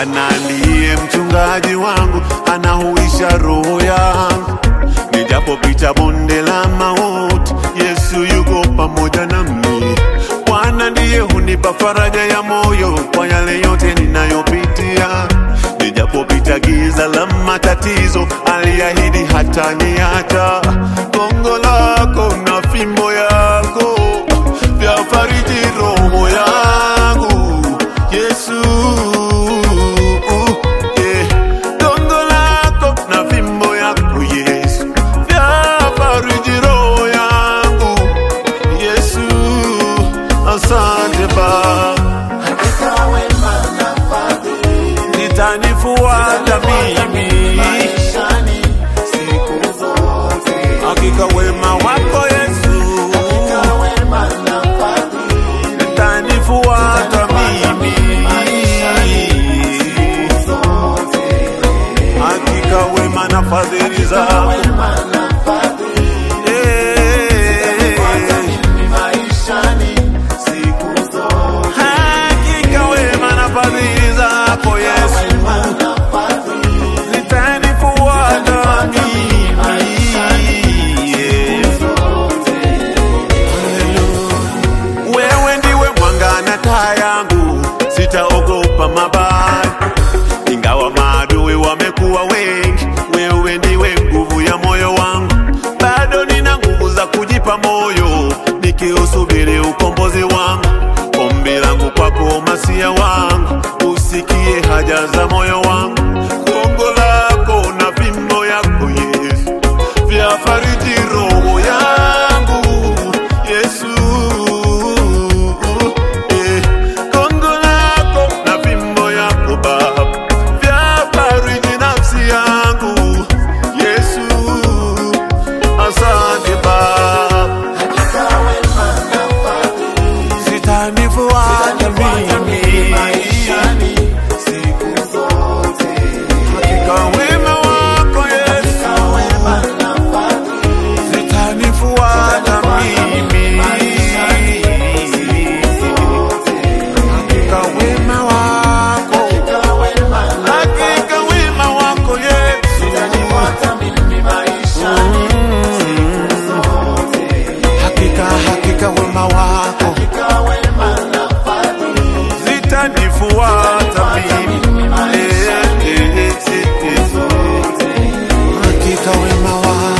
Bwana ndiye mchungaji wangu, anahuisha roho yangu. Nijapopita bonde la mauti, Yesu yuko pamoja nami. Bwana ndiye hunipa faraja ya moyo kwa yale yote ninayopitia. Nijapopita giza la matatizo, aliahidi hata niacha. Gongo lako na fimbo yako vyafariji roho yangu, Yesu. Yeah. Gongo lako na fimbo yako Yesu vyafariji roho yangu, Yesu. Asante Baba. Hakika wema na fadhili zitanifuata mimi, maishani siku zote. hakika wema wako Yesu Hakika wema na fadhili zitanifuata mimi, hakika wema na fadhili zako wema na fadhili Eh, maishani siku zote. hakika wema na fadhili zako Yesu Wema na fadhili zitanifuata mimi. Yeah. Wewe ndiwe mwanga na taa yangu, sitaogopa mabaya, ingawa maadui wamekuwa wengi. Wewe ndiwe nguvu ya moyo wangu, bado nina nguvu za kujipa moyo, nikiusubiri ukombozi wangu. Ombi langu kwako, masia wangu, usikie haja za moyo wangu. Gongo lako na fimbo yako Yesu vyafariji roho yangu Yesu. Eh, Gongo lako na fimbo yako Baba vyafariji nafsi yangu Yesu. Asante Baba, Hakika wema na fadhili zitanifuata mimi maishani siku zote. hakika wema wako Yesu Hakika wema na fadhili zitanifuata mimi hakika wema wako Hakika wema na hakika wema wako Yesu Utanifuata mimi maishani siku zote. hakika hakika wema wako Hakika wema na fadhili zitanifuata mimi Eh, eh, eh, eh, eh. hakika wema wako